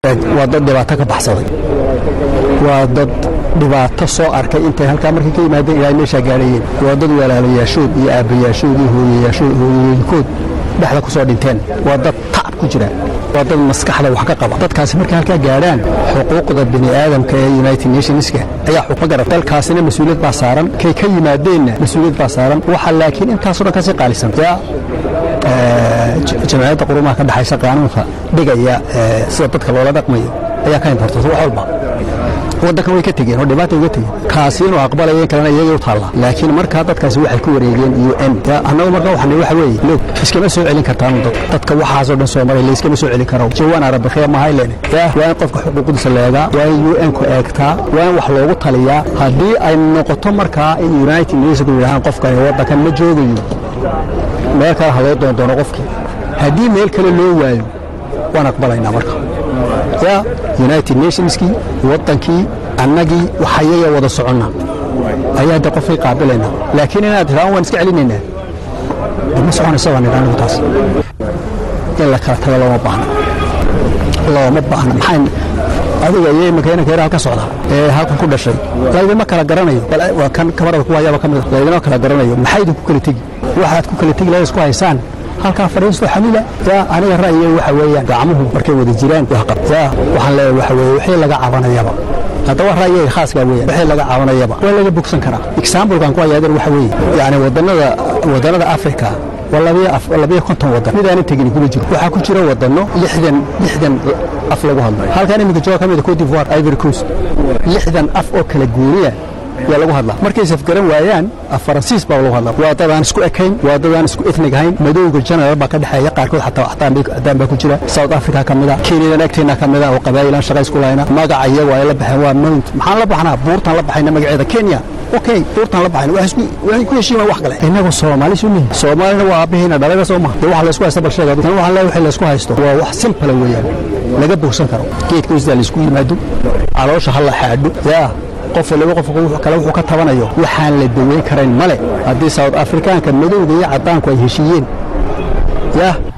waa dad dhibaato ka baxsaday waa dad dhibaato soo arkay intay halkaa markay ka yimaadeen ilaa meeshaa gaadhayeen waa dad walaalayaashood iyo aabbayaashood iyo hooyayaashood hooyooyinkood dhexda ku soo dhinteen waa dad tacab ku jira waa dad maskaxda wax ka qaba dadkaasi markay halkaa gaadhaan xuquuqda bini aadamka ee united nationska ayaa xukma garab dalkaasina mas-uuliyad baa saaran kay ka yimaadeenna mas-uuliyad baa saaran waxa laakiin intaasoo dhan kasii qaalisan yaa jamciyadda qurumaha ka dhexaysa qaanuunka dhigaya sida dadka loola dhaqmayo ayaa ka importata wax walba waddankan way ka tegeen oo dhibaata uga tegeen kaasi inuu aqbalayeen kalena iyagay u taalla laakiin markaa dadkaasi waxay ku wareegeen u n annagu markaa waxaan waxa weeye low iskama soo celin kartaan dadka dadka waxaasoo dhan soo maray layskama soo celin karo jawaan arabakhiya mahaylene yaa waa in qofka xuquuqdiisa la eegaa waa in u n ku eegtaa waa in wax loogu taliyaa haddii ay noqoto markaa in united nations yidhahaan qofkani waddankan ma joogayo meel kale ha loo doondoono qofkii haddii meel kale loo waayo waan aqbalaynaa marka ya united nationskii waddankii annagii waxayaga wada soconna ayaa de qofkay qaabilaynaa laakiin inaad tidhaan waan iska celinaynaa de ma soconaysa baan idhaa anigu taas in la kala tago looma baahna looma baahna maxay adiga iyo iminka inanka yar halka socda ee halkan ku dhashay laydima kala garanayo waa kan kamarada ku hayaaba ka mid laydima kala garanayo maxay idinku kala tegi waxaad ku kala tegi lahayd isku haysaan halkaa fadhiisto xamila yaa aniga ra'yiga waxa weeyaan gacmuhu markay wada jiraan yaa waxaan leeyahay waxa weeye wixii laga cabanayaba haddaba ra'yiga khaaskaa weeyaan wixii laga cabanayaba waa laga bogsan karaa examplekan ku hayaadan waxa weeye yacni wadannada wadannada africa waa labiyo konton wadan midaanan tegin kuma jiro waxaa ku jira wadanno lixdan lixdan af lagu hadlo halkan iminka jooga ka mida cote d'ivoire ivory coast lixdan af oo kala gooniya yaa lagu hadlaa markay safgaran waayaan af faransiis baa lagu hadlaa waa dadaan isku ekayn waa dadaan isku ethnig ahayn madowga general baa ka dhexeeya qaarkood xataa haddaan baa ku jira south africa ka mida kenyadan agteena ka mida oo qabaa'ilaan shaqa isku lahayna magaca iyagu ay la baxeen waa mount maxaan la baxnaa buurtaan la baxayna magaceeda kenya okay buurtaan la baxayna waxay ku heshiimaan wax kale innagu soomaali sunihi soomaalina waa aabbaheena dhalaga soo maha dee waxa laysku haysta bal sheega tan waxaan leeyahay wixii laysku haysto waa wax simpala weeyaan laga bogsan karo geedka hoostiisa laysku yimaado caloosha ha la xaadho yaa qof waliba qof kale wuxuu ka tabanayo waxaan la daweyn karayn male haddii south afrikaanka madowga iyo caddaanku ay heshiiyeen yah